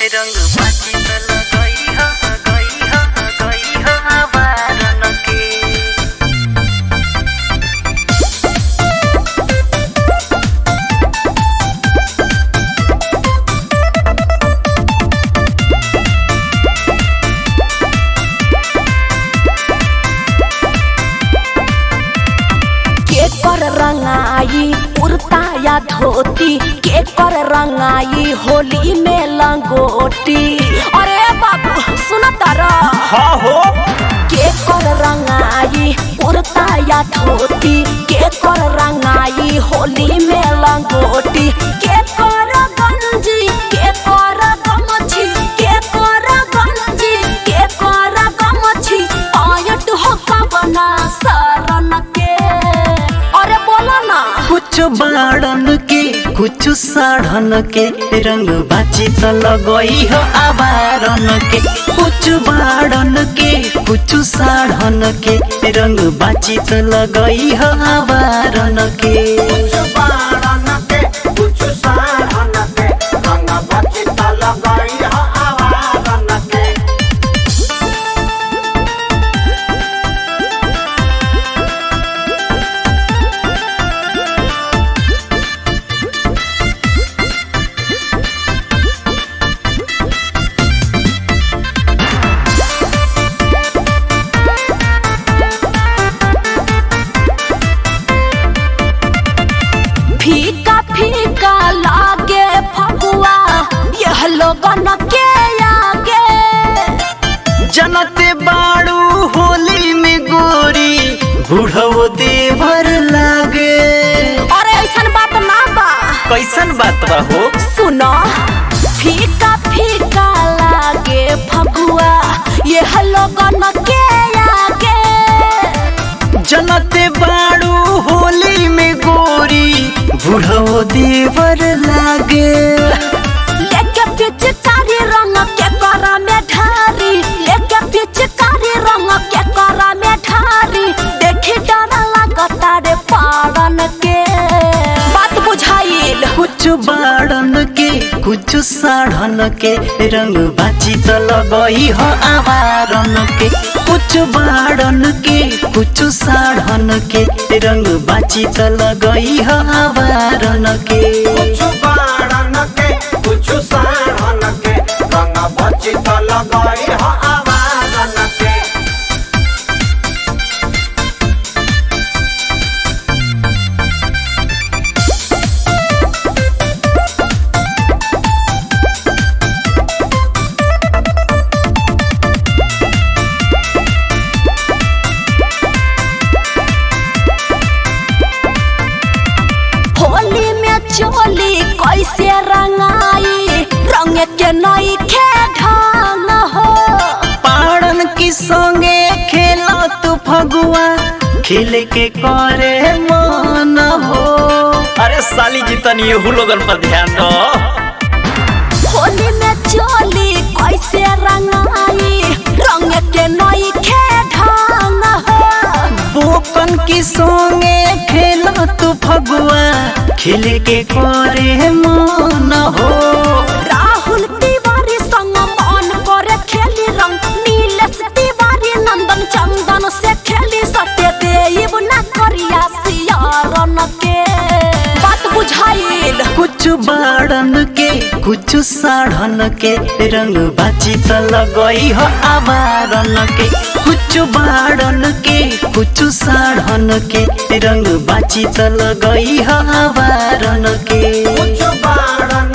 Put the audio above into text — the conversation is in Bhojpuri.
रंग बाजी त लगई ह गई ह गई ह बारन के के कर रंगाई कुर्ता या धोती के कर रंगाई होली में लंगोटी अरे बाबू सुन तारा हाँ हो के कर रंगाई कुर्ता या धोती के कर रंगाई होली में लंगोटी के कर गंजी के कर गमछी के कर गंजी के कर गमछी आयट हो कबना सरन के अरे बोला ना कुछ बाड़न के कुछ साढ़न के रंग बाची त लगई हो आबारन के कुछ बाड़न के कुछ साढ़न के रंग बाची त लगई हो आबारन के कुछ बारन के कुछ सारन के रंग बची त लगई ह आवारन के फीका फीका लागे फगुआ यह लोगन के आगे जनते बाड़ू होली में गोरी बुढ़ो देवर लागे अरे ऐसन बात ना बा कैसन बात बा हो सुनो फीका फीका लागे फगुआ यह लोगन के आगे जनते बाड़ू होली में गोरी बुढ़ो देवर लागे लेके पिचकारी रंग के करा में ढारी लेके पिचकारी रंग के करा में ढारी देखी डर लगता रे पारन के बात बुझाइल कुछ बाड़न के कुछ साढ़न के रंग बाची त लगई हो आवारन के कुछ बाड़न के कुछ साढ़न के रंग बाची त लगई हो आवारन के कुछ बारन के कुछ सारन के रंग बची त लगई ह आवारन के होली में चोली कैसे रंगाई रंग के नई खे ढंग हो पाड़न की संगे खेला तू फगुआ खेल के करे मन हो अरे साली जी तनी एहू लोगन पर ध्यान दो होली में चोली कैसे रंगाई रंग के नई खे ढंग हो बोकन की संगे खेला तू फगुआ खेल के करे मन हो राहुल तिवारी संग मन करे खेली रंग नीलेश तिवारी नंदन चंदन से खेली सत्य देव न करिया सियारन के बात बुझाइल कुछ बाड़न के कुछ साढ़न के रंग बाची त लगई हो आवारन के कुछ बाड़न के कुछ साढ़न के रंग बाची त लगई हो आवारन के कुछ बारन